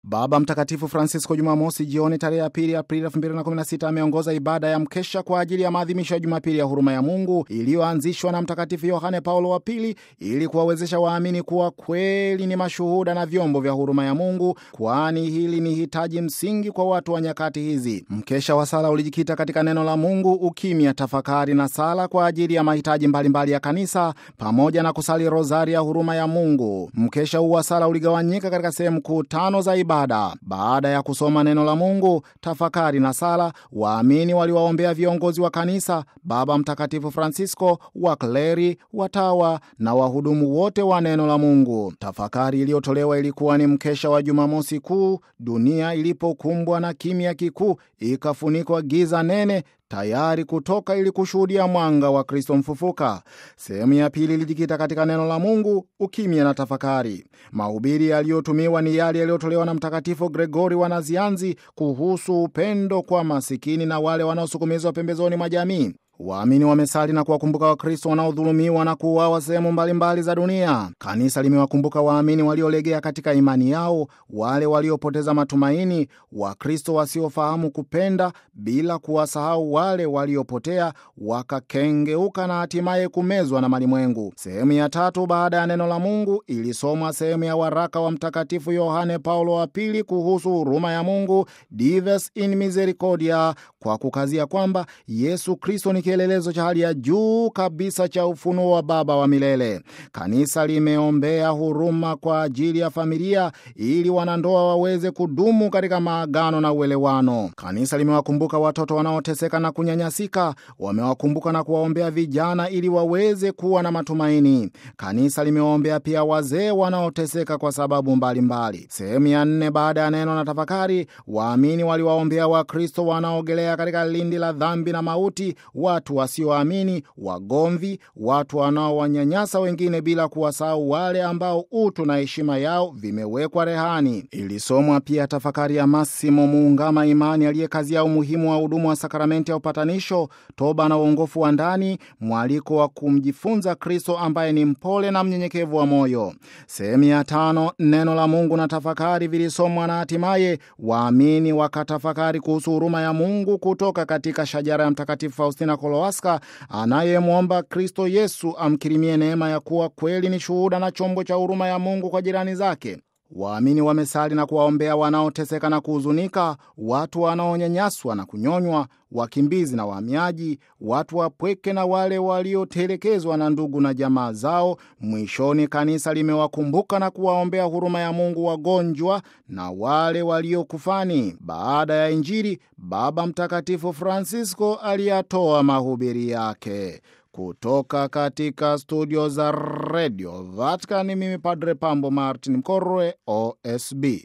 Baba Mtakatifu Francisco Jumamosi jioni tarehe ya pili Aprili 2016 ameongoza ibada ya mkesha kwa ajili ya maadhimisho ya Jumapili ya huruma ya Mungu iliyoanzishwa na Mtakatifu Yohane Paulo wa Pili ili kuwawezesha waamini kuwa kweli ni mashuhuda na vyombo vya huruma ya Mungu, kwani hili ni hitaji msingi kwa watu wa nyakati hizi. Mkesha wa sala ulijikita katika neno la Mungu, ukimya, tafakari na sala kwa ajili ya mahitaji mbalimbali mbali ya kanisa pamoja na kusali rozari ya huruma ya Mungu. Mkesha huu wa sala uligawanyika katika sehemu kuu tano za ibada. Baada ya kusoma neno la Mungu, tafakari na sala, waamini waliwaombea viongozi wa kanisa, Baba Mtakatifu Francisco, wakleri, watawa na wahudumu wote wa neno la Mungu. Tafakari iliyotolewa ilikuwa ni mkesha wa Jumamosi Kuu, dunia ilipokumbwa na kimya kikuu, ikafunikwa giza nene tayari kutoka ili kushuhudia mwanga wa Kristo mfufuka. Sehemu ya pili ilijikita katika neno la Mungu, ukimya na tafakari. Mahubiri yaliyotumiwa ni yale yaliyotolewa na Mtakatifu Gregori wa Nazianzi kuhusu upendo kwa masikini na wale wanaosukumizwa pembezoni mwa jamii. Waamini wamesali na kuwakumbuka Wakristo wanaodhulumiwa na kuuawa sehemu mbalimbali za dunia. Kanisa limewakumbuka waamini waliolegea katika imani yao, wale waliopoteza matumaini, Wakristo wasiofahamu kupenda, bila kuwasahau wale waliopotea wakakengeuka na hatimaye kumezwa na malimwengu. Sehemu ya tatu baada ya neno la Mungu ilisomwa sehemu ya waraka wa Mtakatifu Yohane Paulo wa Pili kuhusu huruma ya Mungu, Dives in Misericordia, kwa kukazia kwamba Yesu Kristo ni kielelezo cha hali ya juu kabisa cha ufunuo wa Baba wa milele. Kanisa limeombea huruma kwa ajili ya familia ili wanandoa waweze kudumu katika maagano na uelewano. Kanisa limewakumbuka watoto wanaoteseka na kunyanyasika, wamewakumbuka na kuwaombea vijana ili waweze kuwa na matumaini. Kanisa limewaombea pia wazee wanaoteseka kwa sababu mbalimbali. Sehemu ya nne baada ya neno na tafakari, waamini waliwaombea Wakristo wanaogelea katika lindi la dhambi na mauti, watu wasioamini, wagomvi, watu wanaowanyanyasa wengine, bila kuwasahau wale ambao utu na heshima yao vimewekwa rehani. Ilisomwa pia tafakari ya Massimo Muungama Imani aliyekazia umuhimu wa hudumu wa sakramenti ya upatanisho, toba na uongofu wa ndani, mwaliko wa kumjifunza Kristo ambaye ni mpole na mnyenyekevu wa moyo. Sehemu ya tano, neno la Mungu na tafakari vilisomwa na hatimaye waamini wakatafakari kuhusu huruma ya Mungu kutoka katika shajara ya Mtakatifu Faustina Kolowaska anayemwomba Kristo Yesu amkirimie neema ya kuwa kweli ni shuhuda na chombo cha huruma ya Mungu kwa jirani zake. Waamini wamesali na kuwaombea wanaoteseka na kuhuzunika, watu wanaonyanyaswa na kunyonywa, wakimbizi na wahamiaji, watu wapweke na wale waliotelekezwa na ndugu na jamaa zao. Mwishoni, kanisa limewakumbuka na kuwaombea huruma ya Mungu wagonjwa na wale waliokufani. Baada ya Injili, Baba Mtakatifu Francisco aliyatoa mahubiri yake. Kutoka katika studio za redio Vatican, mimi Padre Pambo Martin Mkorwe, OSB.